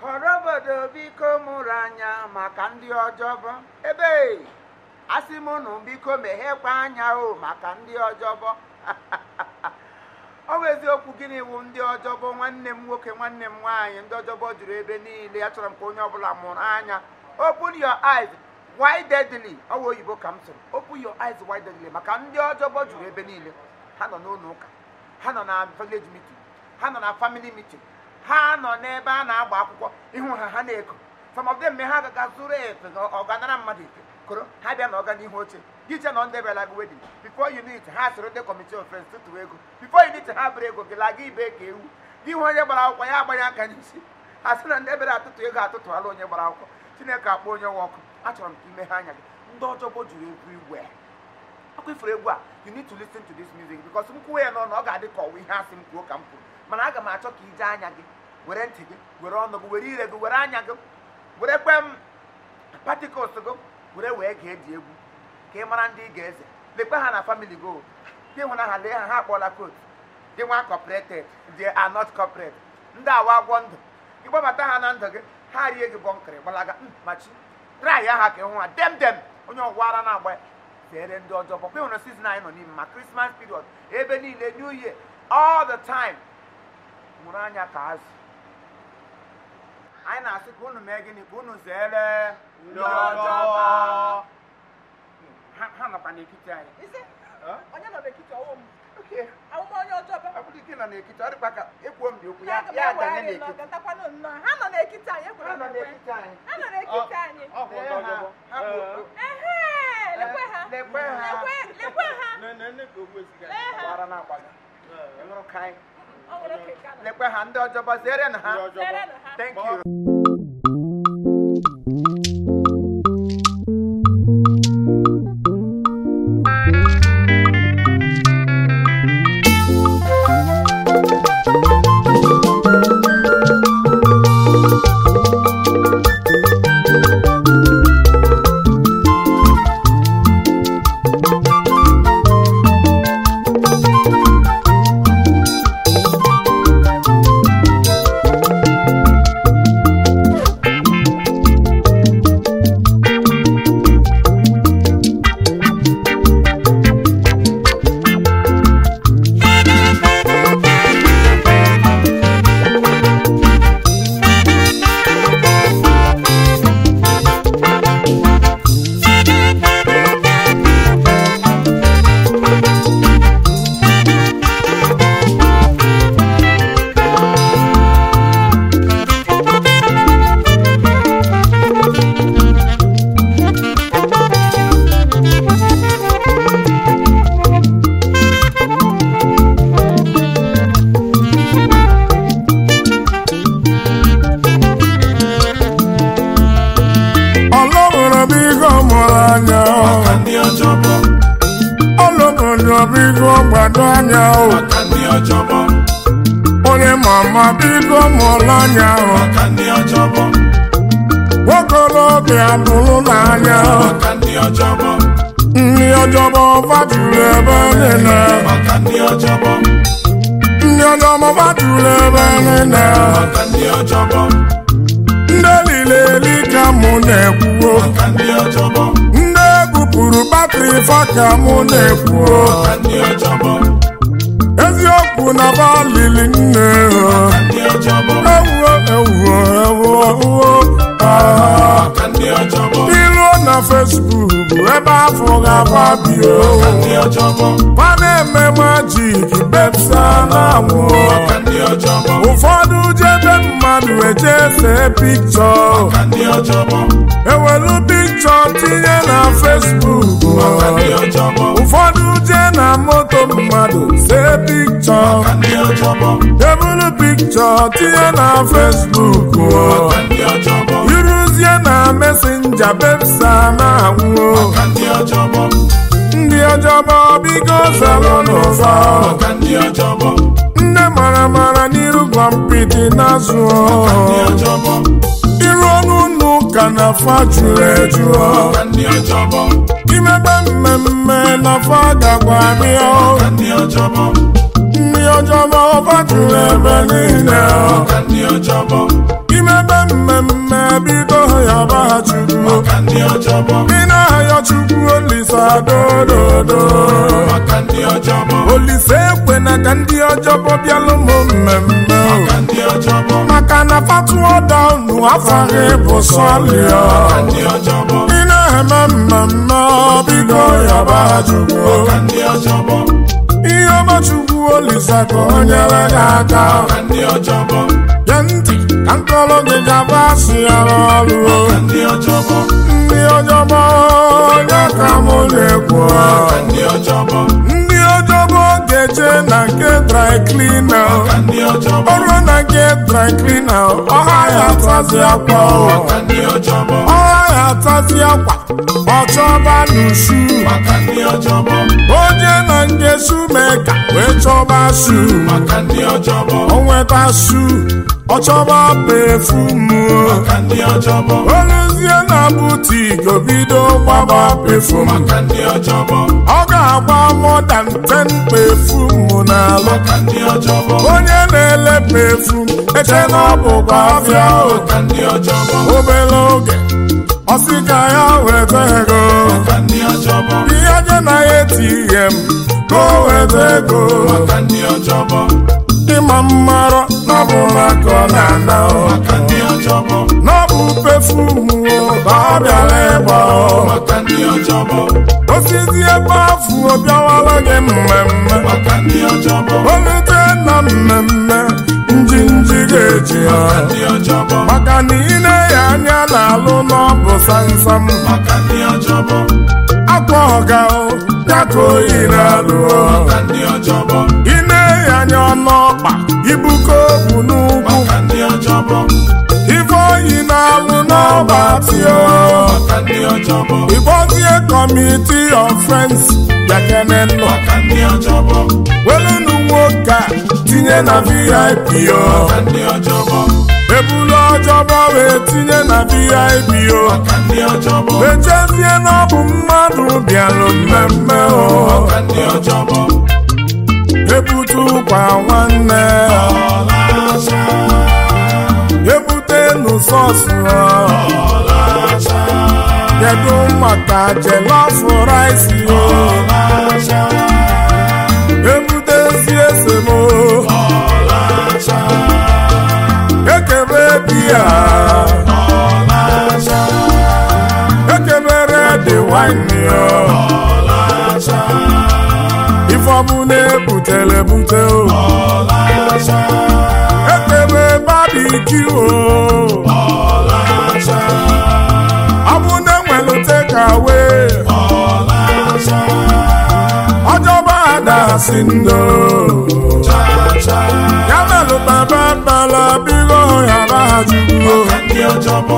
họrọ obodo biko mụrụ anya maka ndị ọjọbọ ebe asị m unu biko meghekwa anya o maka ndị ọjọbọ ọ bụ eziokwu gịnị wụ ndị ọjọbọ nwanne m nwoke nwanne m nwaanyị ndị ọjọbọ juru ebe niile achọrọ m ka onye ọbụla mụrụ anya open your eyes widely ọ bụ oyibo ka m sịrị open your eyes widely maka ndị ọjọbọ juru ebe niile ha nọ n'ụlọ ụka ha nọ na village meeting ha nọ na family meeting ha nọ n'ebe a na-agba akwụkwọ ịhụ ha ha na-eko some of them ha agaga zụrụ efe ọganara mmadụ ike koro ha bịa na ọga n'ihu oche gị che nọ ndị bịara gị wedin before you need ha soro ndị kọmiti of friends tụtụ ego before you need ha bụrụ ego gị laga ibe ka ewu gị hụ onye gbara akwụkwọ ya agbanye aka n'isi ha sị na ndị bịara atụtụ ego atụtụala onye gbara akwụkwọ chineke akpọ onye nwe ọkụ achọrọ m ka ime ha anya gị ndị ọjọbọ juru everywhere ọkụ ifuru egwu a you need to listen to this music because m kwuo ya n'ọnụ ọ ga-adị ka ọwa ihe asị m kwuo ka m kwuru mana aga m achọ ka ije anya gị were ntị gị were ọnụ gị were ire gị were anya gị were kwe m particles gị were wee gee dị egwu ka ị mara ndị ị ga-eze lekwe ha na family go gị hụ na ha lee ha ha akpọla coat gị nwa corporated they are not corporate ndị awa agwọ ndụ gị gbabata ha na ndụ gị ha rie gị bọnkịrị gbalaga "Mm, machi try ya ha ka ịhụ ha dem dem onye ọgwa ara na-agba ya zere ndị ọjọọ bọkwa ịhụrụ sizin anyị nọ n'ime ma krismas period ebe niile new year all the time mụrụ anya ka azụ anyị na-asị ka unu mee gịnị ka unu zere Ndị ọjọọ. ha ha nọkwa n'etiti anyị Isi, Huh? onye nọ n'ekiti ọwụ m Okay. awụm onye ọjọọ bịa ọ bụrụ ike nọ n'ekiti ọ dịkwa ka ekwuo m dị okwu ya Aga m ya adanye ewegharị n'ekiti n'ọgatakwanụ nnọọ ha nọ n'ekiti anyị ha ekwere nọ m ekwe n'etiti anyị ha nọ n'ekiti anyị Ọ bụ ndị Lee ha, ọjọbọ. ha bụ- ehe lekwe ha lekwe ha. lekwe lekwe ha Ne- ne- ne ka ogbu esiga. lee ha gbara na-agba gị ịnụrụ ka anyị ọ nwere oke ka nọ lekwe ha ndị ọjọbọ zere na ha Ndị ọjọbọ. Lerenụ ha thank Gbaa- you ọlọ́run bíkọ́ mọ̀rọ̀ anya maka ndị ọjọbọ ọlọ́run bíkọ́ gbàdọ̀ anya o maka ndị ọjọbọ onye mama bíkọ́ mọ̀rọ̀ anya o maka ndị ọjọbọ nwokorobịa bụrụ n'anya o maka ndị ọjọbọ ndị ọjọbọ fajuru ebe niile maka ndị ọjọbọ ndị ọjọbọ fajuru ebe niile maka ndị ọjọbọ ndị niile eli ka mụ na-ekwuo maka ndị ọjọbọ ndị ebupụrụ batrị fa ka mụ na-ekwuo maka ndị ọjọbọ eziokwu na ba lili nne ha maka ndị ọjọbọ ewuo ewuo ewuo ewuo ah. maka ndị ọjọbọ iruo na fesbuk ebe afọ ga-agba bio maka ndị ọjọbọ pa na-eme majik bepsa na-anwụ maka ndị ọjọbọ ụfọdụ jebe mmadụ eje see pikchọ maka ndị ọjọbọ ewelu pikchọ tinye na fesbuk maka ndị ọjọbọ ụfọdụ jee na moto mmadụ see pikchọ maka ndị ọjọbọ ebulu pikchọ tinye na fesbuk maka ndị ọjọbọ iruzie na mesenja bepsa na-anwụ maka ndị ọjọbọ ndị ọjọbọ bigo zalụ n'ụfa maka ndị ọjọbọ nne mara mara n'iru gwa mpịtị n'azụ maka ndị ọjọbọ iru ọnụ ụnụ ka na fa juru eju maka ndị ọjọbọ imebe mmemme na fa gagwa bịa maka ndị ọjọbọ ndị ọjọbọ fa juru ebe niile maka ndị ọjọbọ imebe yọba chukwu maka ndị ọjọbọ ị na-ayọ chukwu olisa dododo maka ndị ọjọbọ olise ekwena ka ndị ọjọbọ bịalụ m mmemme o. maka ndị ọjọbọ maka na fatuo daunu afaghị bụ sọlịa maka ndị ọjọbọ ị na-eme mmemme bido yọba chukwu maka ndị ọjọbọ ihe ọma chukwu olisa ka o nyere gị aka maka ndị ọjọbọ gee ntị ka nkọrọ gị gaba asị ya n'ọrụ o. maka ndị ọjọbọ ndị ọjọbọ onye ka mụ na-ekwu maka ndị ọjọbọ ndị ọjọbọ ga-eje na nke dry cleaner maka ndị ọjọbọ ọrụ na nke dry cleaner ọha ya atazi akwa o. maka ndị ọjọbọ ọha ya atazi akwa ọchọba n'usu maka ndị ọjọbọ onye na nke sumeka wee chọba su maka ndị ọjọbọ o nweta su ọchọba pefumu maka ndị ọjọbọ oluzie na butik bido gbaba pefum maka ndị ọjọbọ ọ ga-agba more than 10 pefumu n'alụ maka ndị ọjọbọ onye na-ele pefum eche na ọ bụkwa afịa o. maka ndị ọjọbọ obere oge ọsị ka ya weta ego maka ndị ọjọbọ ihe je na ATM ka o weta ego maka ndị ọjọbọ ịma mmarọ na ọ bụ maka ọ na-ana o. maka ndị ọjọbọ na ọ bụ pefumu o, ka ọ bịara ịgba o. maka ndị ọjọbọ osisi ebe afụ obiawala gị mmemme maka ndị ọjọbọ olute na mmemme njinji ga-eji ya ndị ọjọbọ maka na ine ya anya na-alụ n'ọbụ samsam maka ndị ọjọbọ akwa ọga o, ya ka oyi na-alụ o. maka ndị ọjọbọ ine ya anya ọnụọkpa ibuko obu n'ugwu maka ndị ọjọbọ ife oyi na-alụ n'ọba tio maka ndị ọjọbọ ịkpọzie kọmiti of friends bịakene nnọ maka ndị ọjọbọ welunu nwoke a tinye na vip o maka ndị ọjọbọ ebulu ọjọbọ wee tinye na vip o maka ndị ọjọbọ echezie na ọ bụ mmadụ bịalụ mmemme o maka ndị ọjọbọ ebute ụkwa nwanne ọlacha ebute nụsọsụ ọlacha kedu maka jelọf rice o ọlacha ebute ezi esemo ọlacha ekebe biya ọlacha ekebere dị wine o ọlacha ifeọbụ na-ebutere ebute o ọlacha ekebe babiki o ọlacha ọ bụ na enwelu tekawe ọlacha ọjọba adasi ndo chacha ya melụ baba bala bigo yaba chukwu maka ndị ọjọbọ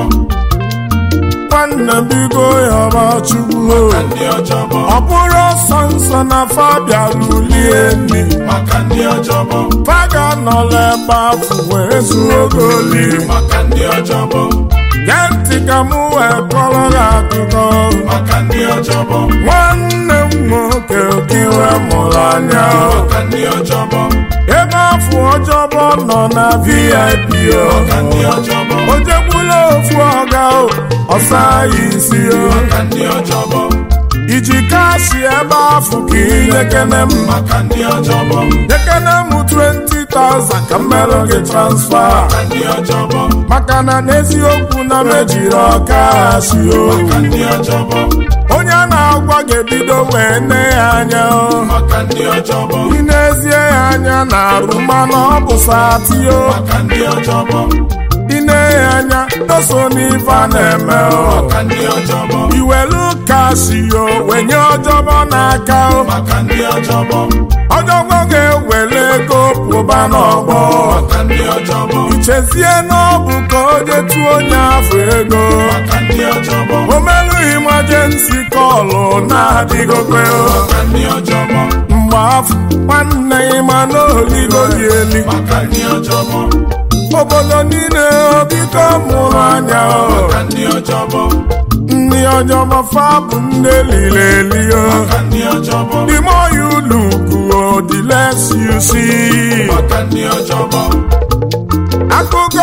nwanne bigo yaba chukwu ndị ọjọbọ ọ bụrụ ọsọ nsọ na fabia lulie nri maka ndị ọjọbọ faga nọla ebe afụ wee zuo oge oli maka ndị ọjọbọ gee ntị ka mụ wee kọrọ gị akụkọ maka ndị ọjọbọ nwanne m nwoke okiwe mụrụ anya maka ndị ọjọbọ ebe afọ ọjọbọ nọ na vip o maka ndị ọjọbọ o jegbula ofu ọga o ọsa ya isi o maka ndị ọjọbọ iji kashi ebe afọ ka inyekene m maka ndị ọjọbọ nyekene m 20,000 ka m merụ gị transfa maka ndị ọjọbọ maka na n'eziokwu na mejiri ọkashi o maka ndị ọjọbọ onye a na-agwa ga-ebido wee nne ya anya o maka ndị ọjọbọ ị na-ezie ya anya na arụ mana ọ bụ satio maka ndị ọjọbọ ị na-enye anya doso n'ife a na-eme o maka ndị ọjọbọ iwelu kasio wenye ọjọbọ n'aka o maka ndị ọjọbọ ọjọbọ ga-ewere ego pụba n'ọgbọ maka ndị ọjọbọ ichezie n'ọbụ ka o detu onye afọ ego maka ndị ọjọbọ omelu imajensi kọlụ na-adịgokwe o maka ndị ọjọbọ mgbe afọ nwanne ịma n'oligo gị eli maka ndị ọjọbọ obodo niile obiko mụrụ anya o maka ndị ọjọbọ ndị ọjọbọ fa bụ ndị eliri eli o maka ndị ọjọbọ the more you look o the less you see maka ndị ọjọbọ akụkọ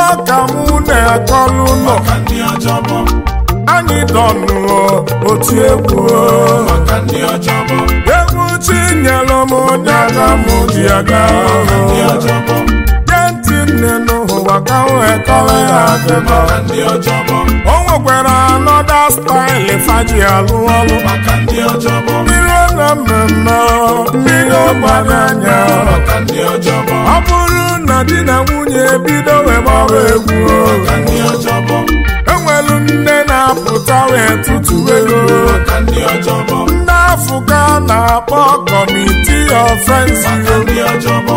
ka mụ na-akọlụ nọ maka ndị ọjọbọ anyị dọnụọ otu egwu maka ndị ọjọbọ egwu chinyelụ m onye aga m ji aga ndị ọjọbọ gee ntị nne n'ụwa ka m wee kọrọ ya akụkọ maka ndị ọjọbọ o nwekwara anọda staịlị faji alụ ọlụ maka ndị ọjọbọ mmiri na mmemme mmiri ọgbara anya maka ndị ọjọbọ ọ bụrụ na di na nwunye ebido wee gbawa egwu maka ndị ọjọbọ enwelu nne na-apụta wee tụtụ ego maka ndị ọjọbọ ndị afụka na-akpọ kọmiti ofensi maka ndị ọjọbọ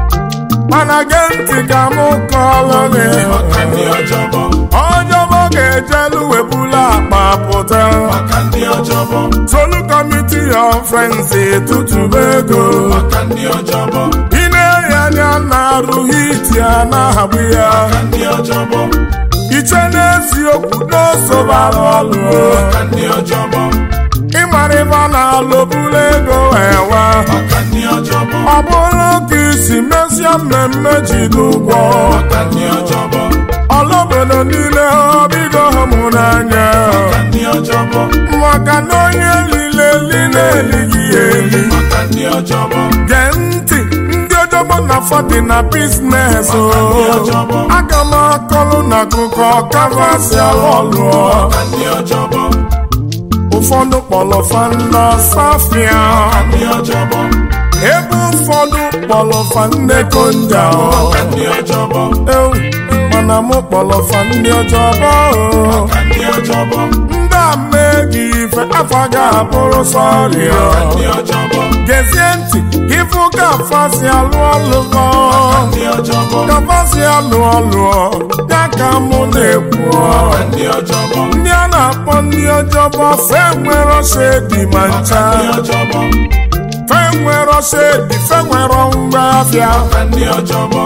mana gee ntị ka m kọọlụ gị maka ndị ọjọbọ ọjọbọ ga-ejelu webula akpa pụta maka ndị ọjọbọ solu kọmiti ofensi tụtụba ego maka ndị ọjọbọ ị na-enye anya na-arụ hiti a na-ahagbụ ya maka ndị ọjọbọ iche n'eziokwu n'osobara ọlụ maka ndị ọjọbọ ịmara ife a na-alụbula ego ewa maka ndị ọjọbọ ọ bụrụ ka isi mesie mmemme jide ụgwọ maka ndị ọjọbọ ọlụobodo niile obido mụ n'anya maka ndị ọjọbọ maka na onye lile li na-elighị ya eli maka ndị ọjọbọ gee ntị ndị ọjọbọ na fọdị na biznes aga m akọlụ na akụkọ kavasi alụ maka ndị ọjọbọ ụfọdụ kpọrọ fanda safia ndị ọjọbọ ebe ụfọdụ kpọrọ fandeko nja maka ndị ọjọbọ ewu mana mụ kpọrọ fa ndị ọjọbọ maka ndị ọjọbọ ndị ameghị ife afọ ga-abụrụ sọrịa ndị ọjọbọ gezie ntị ifu ka fasi alụ ọlụ gọ ndị ọjọbọ ka fasi alụ ọlụ ya ka mụ na-ekwu ndị ọjọbọ ndị a na-akpọ ndị ọjọbọ fe nwere shedi ma ncha ndị ọjọbọ fe nwere shedi fe nwere ngwa afịa maka ndị ọjọbọ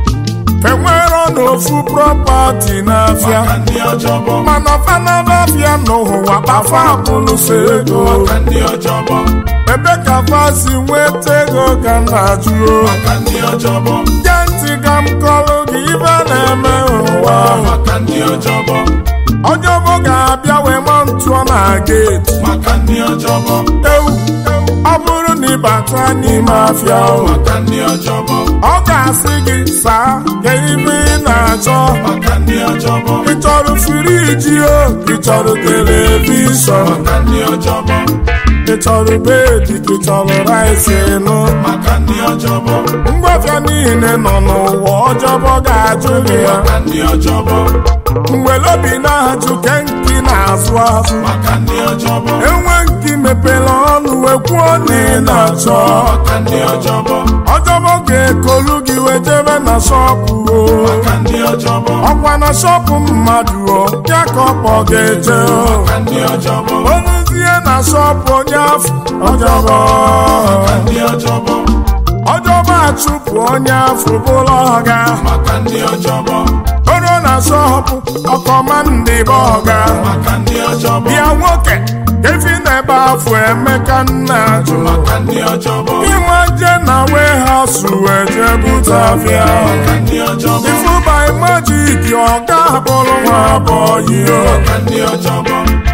fe nwere n'ofu propati n'afịa maka ndị ọjọbọ mana fanaba afịa n'ụwa kpafa akụlụso ego maka ndị ọjọbọ ebe ka fasi nweta ego ka m na-ajụ maka ndị ọjọbọ ge ntị ka m kọrọ gị ibe na-eme ụwa maka ndị ọjọbọ ọjọbọ ga-abịa wee ma ntụọ na geeti maka ndị ọjọbọ ewu ọ bụrụ na ịbata n'ime afịa o, maka ndị ọjọbọ ọ ga-asị gị saa ka ibe ị na-achọ maka ndị ọjọbọ ị chọrọ firiji o ị chọrọ televishọn maka ndị ọjọbọ ị chọrọ bedi ka ị chọrọ rice nụ maka ndị ọjọbọ ngwafịa niile nọ n'ụwa ọjọbọ ga-ajụ gị ya maka ndị ọjọbọ mgbe lobi na-ajụ kenki na-azụ azụ maka ndị ọjọbọ enwe nke mepere ọnụ wee kwuo na ị na-achọ maka ndị ọjọbọ ọjọbọ ga-ekolu gị wee jebe na shọpụ o maka ndị ọjọbọ ọkwa na shọpụ mmadụ o ya ka ọkpọ ga-eje o maka ndị ọjọbọ oluzie na shọpụ onye afọ ọjọbọ maka ndị ọjọbọ ọjọbọ achụpụ onye afọ bụrụ ọga maka ndị ọjọbọ oro na shọpụ ọkọma ndị bụ ọga maka ndị ọjọbọ bịa nwoke efi na-ebe afọ emeka nna ajụ maka ndị ọjọbọ inwe je na warehouse wee jee bute afịa maka ndị ọjọbọ ifu by magic ọga bụrụ nwa abọghị o maka ndị ọjọbọ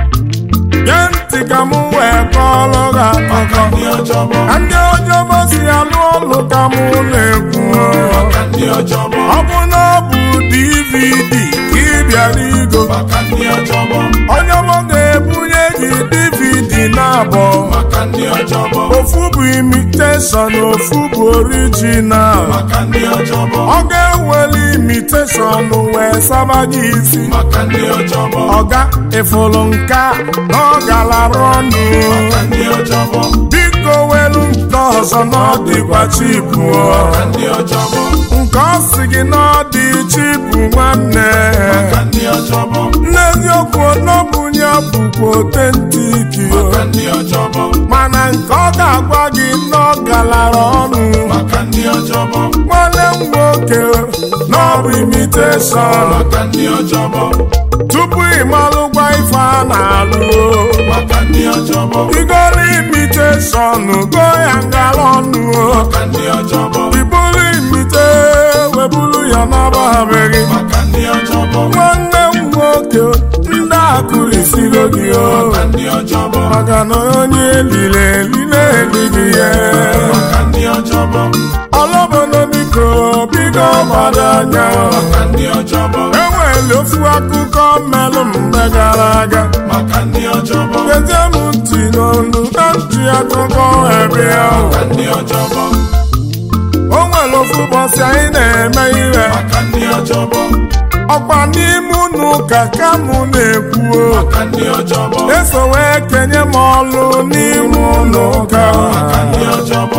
ge ntị ka m wee kọọrọ gị maka akụkọ ndị ọjọbọ ka ndị ọjọbọ si alụ ọlụ ka m na-ekwu maka ndị ọjọbọ ọ bụ na ọ bụ dvd ka ị bịara igo maka ndị ọjọbọ ọjọbọ ga-ebunye gị dvd na-abọ maka ndị ọjọbọ ofu bụ imitation ofu bụ original maka ndị ọjọbọ ọ ga-ewere imitation wee saba gị isi maka ndị ọjọbọ ọga ịfụrụ nke a na ọ galara ọnụ maka ndị ọjọbọ biko welu nke ọzọ na ọ dịkwa chipu maka ndị ọjọbọ nke ọ sị gị na ọ dị chipu nwanne maka ndị ọjọbọ n'eziokwu n'ọbụnye bụkwa otentiki maka ndị ọjọbọ mana nke ọ ga-agwa gị na ọ galara ọnụ maka ndị ọjọbọ nwanne m nwoke na ọ bụ imitation maka ndị ọjọbọ tupu ịmalụgwa ife a na-alụ maka ndị ọjọbọ igoro imitation go ya ngala ọnụ maka ndị ọjọbọ iburu imite weburu ya n'ọbabeghị maka ndị ọjọbọ nwanne m nwoke ndị akụrisiro gị o maka ndị ọjọbọ maka na onye eliri eli na-elighị ya maka ndị ọjọbọ ọlọbodo biko bigo gbado anya maka ndị ọjọbọ enwere ofu akụkọ mmelụ mgbe gara aga maka ndị ọjọbọ gete m ntị n'olu na ntị akụkọ ebe ahụ maka ndị ọjọbọ o nwere ofu ụbọchị anyị na-eme ihe maka ndị ọjọbọ ọkwa n'ime unu ka ka mụ na-ekwu o. maka ndị ọjọbọ eso wee kenye m ọlụ n'ime ụlọ ụka maka ndị ọjọbọ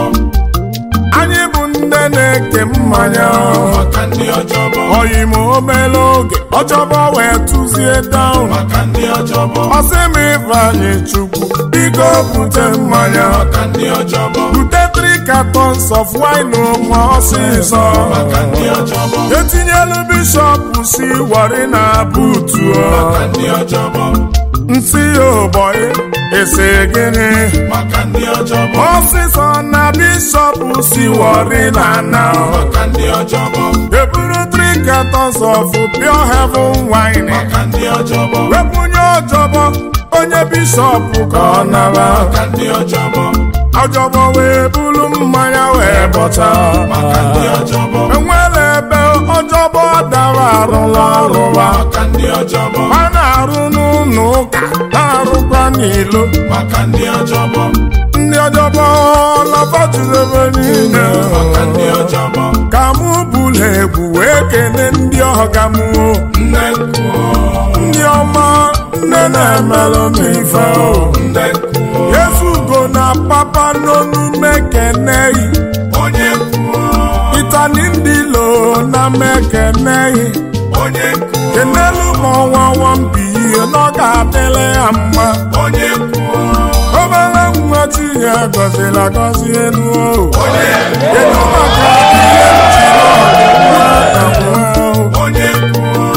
anyị bụ ndị na-eke mmanya maka ndị ọjọbọ oyi m obere oge ọchọbọ wee tụzie down maka ndị ọjọbọ ọsị m ifeanyị chukwu biko bute mmanya maka ndị ọjọbọ bute 3 cartons of wine ma ọsịsọ maka ndị ọjọbọ etinyelu bishọp si wari na butu maka ndị ọjọbọ nsị ụbọyị ese gịnị maka ndị ọjọbọ ọsịsọ na bishọp si wari na na maka ndị ọjọbọ eburu 3 cartons of pure heaven wine maka ndị ọjọbọ wepụnye ọjọbọ onye bishọp ka ọ nara maka ndị ọjọbọ ọjọbọ wee bulu mmanya wee bọcha maka ndị ọjọbọ enwere ebe ọjọbọ dara arụla ọrụwa maka ndị ọjọbọ a na-arụ n'ụlọ ụka na-arụkwa n'ilo maka ndị ọjọbọ ndị ọjọbọ lọbọjuru ebe niile maka ndị ọjọbọ ka mụ bụla egwu wee kene ndị ọga m nne nkuo ndị ọma nne na-emelụ m ife o nne nkuo yezugo na papa n'onume keneyi onye nkuo itali ndị lo na mekeneyi onye nkuo kenelu ma ọnwa nwambihe na ọ ga-adịrị ya mma onye nkuo obere nwa tinye gọziri agọzi elu o onye kedu maka ihe njiri ọdịmma na nwa o? onye nkuo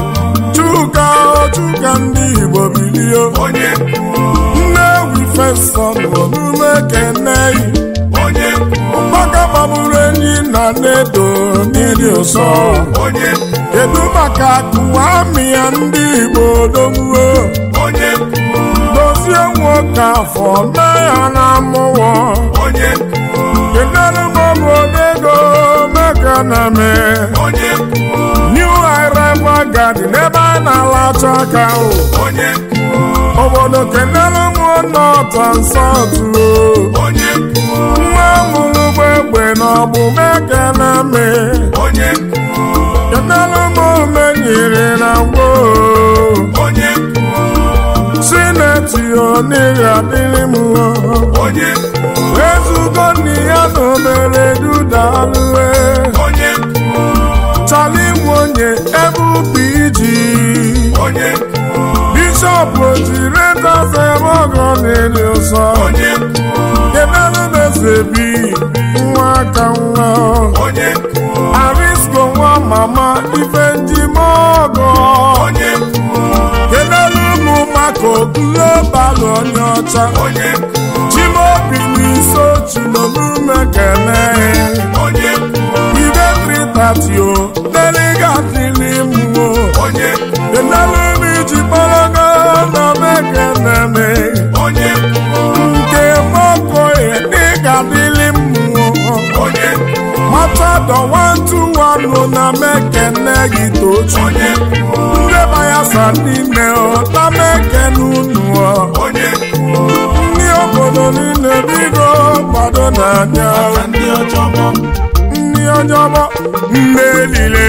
chuka o chuka ndị igbo bilie onye nkuo nnewi fesọn omume keneyi onye nkuo maka gbagburu enyi na nedo n'ịdị ụsọ onye nkuo kedu maka akụwa amị ya ndị igbo dogbuo onye nkuo dozie nwoke afọ mee ya na mmụọ onye nkuo kedere m obodo ego meka na me onye nkuo new arrival garden ebe a na-alacha aka o onye nkuo obodo kedere m nọt and south o onye nkuo nwa mụrụ gbegbe na ọgbụ meka na me onye nkuo kedere m omenyere na gboo onye nkuo sineti oniri adịrị m onye nkuo ezugo nni ya na obere dudalue onye nkuo chali nwonye ebe ubi iji onye nkuo bishọp ojiri tafe mọgọ n'elu ụsọ onye nkuo kedelu mezebi nwa aka nwa onye nkuo arisko nwa mama ife njimọgọ onye nkuo kedelu ụmụ maka global onye ọcha onye nkuo chimobi n'iso chinomume kene onye nkuo ide tritatio deligatilimuo onye nkuo kenelumi ji kpọrọgo na mekeneme onye nkuo nke mokoye dịgadili mmụọ onye nkuo matadọ wantuwanụ na mekene gị tochi onye nkuo ndị bayasa n'ime na mekene unu onye nkuo ndị obodo niile bido gbado n'anya maka ndị ọjọbọ ndị ọjọbọ ndị elile